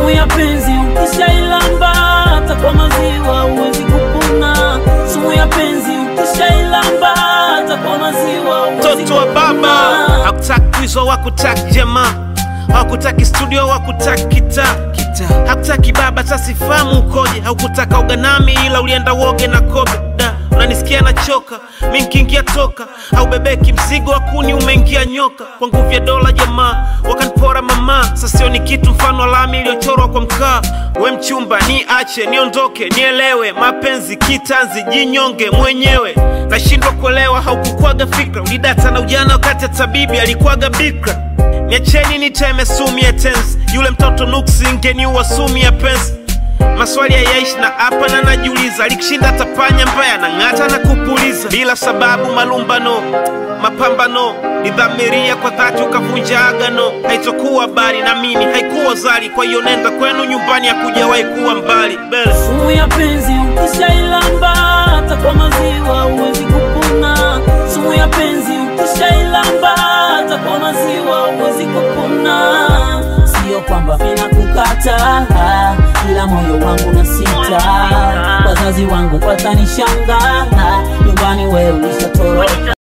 Sumu ya penzi ukishailamba hata kwa maziwa huwezi kupona. Sumu ya penzi ukishailamba hata kwa maziwa huwezi mtoto wa baba kupona. hakutaki kuizwa wakutaki jamaa hakutaki studio wakutaki kita hakutaki baba sasifahamu ukoje haukutaka uganami ila ulienda woge na kobe da unanisikia nachoka mi nkiingia toka haubebeki mzigo wa kuni umeingia nyoka kwa nguvu ya dola jamaa wakanipora mama sasio ni kitu mfano wa lami iliyochorwa kwa mkaa we mchumba ni ache niondoke nielewe mapenzi kitanzi jinyonge mwenyewe nashindwa kuelewa haukukwaga fikra ulidata na ujana wakati ya tabibi alikuwaga bikra niacheni niteme sumu ya tensi yule mtoto nuksi ngeniua sumu ya pensi maswali hayaishi na hapa na najiuliza alikushinda tapanya mbaya na ng'ata na kupuliza bila sababu malumbano mapambano nidhamiria kwa dhati ukavunja agano haitokuwa bari na mimi haikuwa zali kwa hiyo nenda kwenu nyumbani hakujawahi kuwa mbali Bele. Sumu ya penzi ukishailamba hata kwa maziwa huwezi kupona. Sumu ya penzi ukishailamba hata kwa maziwa huwezi kupona. Sio kwamba vina kukata, ila moyo wangu na sita. Wazazi wangu watanishangaa, nyumbani wewe ulishatoroka.